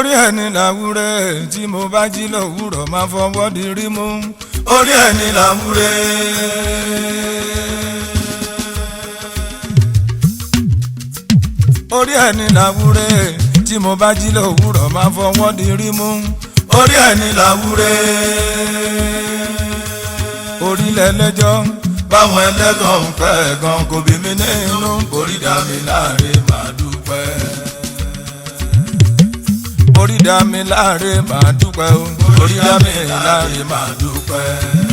orí ẹni làwúrẹ́ tí mo bá jí lówùrọ̀ máa fọwọ́ di rí mú orí ẹni làwúrẹ́. orí ẹni làwúrẹ́ tí mo bá jí lówùrọ̀ máa fọwọ́ di rí mú orí ẹni làwúrẹ́. orílẹ̀ lẹ́jọ́ báwọn ẹlẹ́gàn ń fẹ́ gan kò bí mi nínú orí dá mi láre màá dúpẹ́. orí dá mi láre màá dúpẹ́ o orí dá mi láre màá dúpẹ́.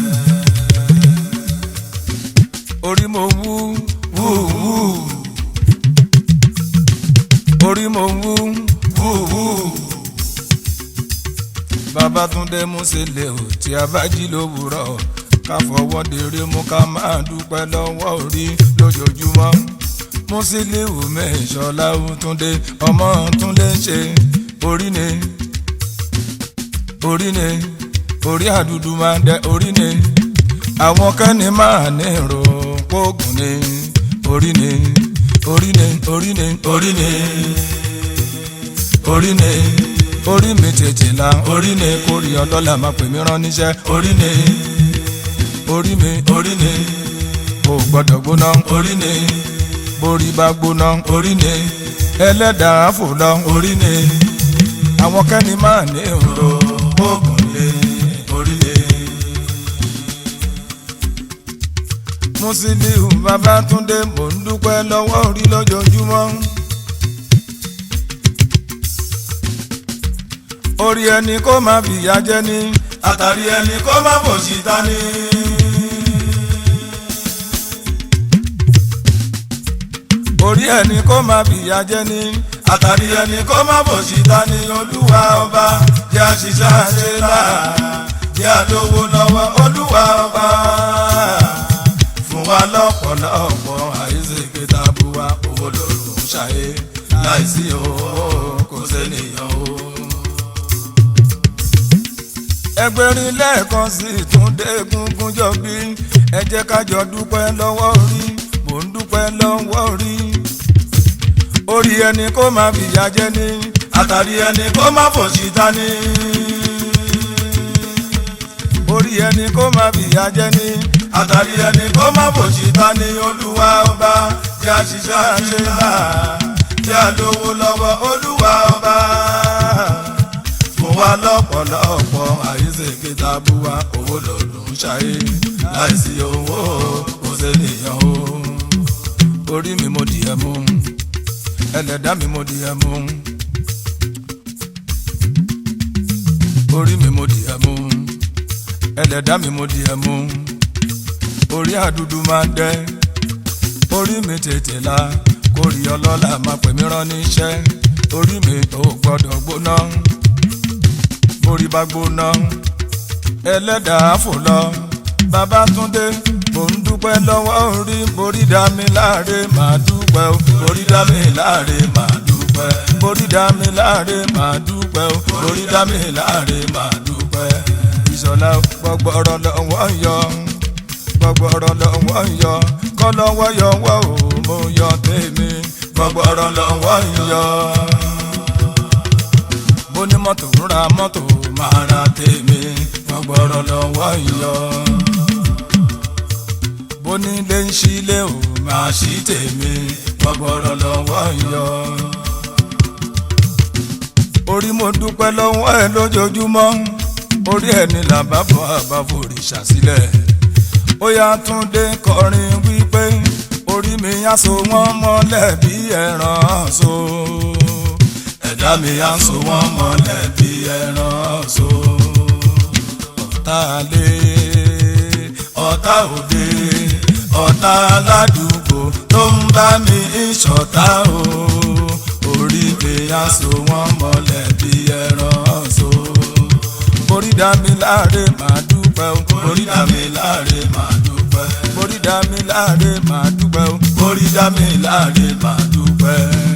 orí mo wú wú wú orí mo wú wú wú. Babátúndé Músílẹ̀ ò tí a bá jí lówùrọ̀ ká fọwọ́ dèrè mú ká máa dúpẹ́ lọ́wọ́ orí lójoojúmọ́. Músílẹ̀ ò mẹ́ṣọ́lá Túndé ọmọ Túndé ṣe orí ni orí ni orí àdúdú máa dẹ orí ni àwọn kẹ́ni máa ní ìròpógùn ni orí ni orí ni orí ni orí ni orí ni orí mi tètè la orí ni kórè ọlọ́lá máa pè mí rán níṣẹ́ orí ni orí mi orí ni kò gbọ́dọ̀ gbóná orí ni borí bá gbóná orí ni ẹlẹ́dàá fò lọ orí ni àwọn kẹ́ni máa ní òǹdó oògùn lé orí ni. Musiliu Babátúndé mò ń dúpẹ́ lọ́wọ́ orí lójoojúmọ́. orí ẹni kó má fìyà jẹ ní àtàrí ẹni kó má fòṣì ta ní. orí ẹni kó má fìyà jẹ ní àtàrí ẹni kó má fòṣì ta ní olúwa ọba jẹ́ àṣìṣe àṣẹlá jẹ́ àlówó lọ́wọ́ olúwa ọba fún wa lọ́pọ̀lọpọ̀ àìsèké tabuwa owó lòlù ń ṣàyè láìsí owó kò sẹ́niyàn o ẹgbẹ̀rin lẹ́ẹ̀kan sí ìtúndé gungun jọ bí ẹ jẹ́ ká jọ dúpẹ́ lọ́wọ́ orí mò ń dúpẹ́ lọ́wọ́ orí. orí ẹni kó má fìyà jẹ ní àtàrí ẹni kó má fòṣì ta ní. orí ẹni kó má fìyà jẹ ní àtàrí ẹni kó má fòṣì ta ní olúwa ọba tí a ṣiṣẹ́ àṣelá tí a lówó lọ́wọ́ olúwa ọba fún wa lọ́pọ̀lọpọ̀ àyíṣèké tabuwa owó lòdùn ṣayé láìsí owó kò sẹ́niyàn o. orí mi mo dìé mú ẹlẹ́dá mi mo dìé mú orí mi mo dìé mú ẹlẹ́dá mi mo dìé mú orí àdúdú máa dẹ́ orí mi tètè la kórìí ọlọ́lá máa pè mí rán níṣẹ́ orí mi ò gbọ́dọ̀ gbóná borí bá gbóná ẹlẹ́dàá fò lọ Babátúndé mò ń dúpẹ́ lọ́wọ́ orí borí dá mi láre màá dúpẹ́ o borí dá mi láre màá dúpẹ́ borí dá mi láre màá dúpẹ́ o borí dá mi láre màá dúpẹ́ ìṣọ̀lá gbọ́gbọ́rọ̀ lọ́wọ́ yọ gbọ́gbọ́rọ̀ lọ́wọ́ yọ kọ́ lọ́wọ́ yọwọ́ o mo yọ tèmi gbọ́gbọ́rọ̀ lọ́wọ́ yọ bó ní mọ́tò ń ra mọ́tò máa ra tèmi wọ́n gbọ́rọ̀ lọ́wọ́ yọ. bó ní ilé ń ṣílé ò máa ṣí tèmi wọ́n gbọ́rọ̀ lọ́wọ́ yọ. orí mo dúpẹ́ lọ́wọ́ ẹ lójoojúmọ́ orí ẹni làbábọ̀ àbáforìṣà sílẹ̀ ó yá Túndé kọrin wípé orí mi á so wọ́n mọ́lẹ̀ bí ẹran so ẹ̀dá mi á so wọ́n mọ́lẹ̀ bí ẹran so. ọ̀tá lé ọ̀tá òde ọ̀tá aládùúgbò tó ń bá mi ṣọ̀tá o. orí mi á so wọ́n mọ́lẹ̀ bí ẹran so. orí dá mi láre màá dúpẹ́ o. orí dá mi láre màá dúpẹ́. orí dá mi láre màá dúpẹ́ o. orí dá mi láre màá dúpẹ́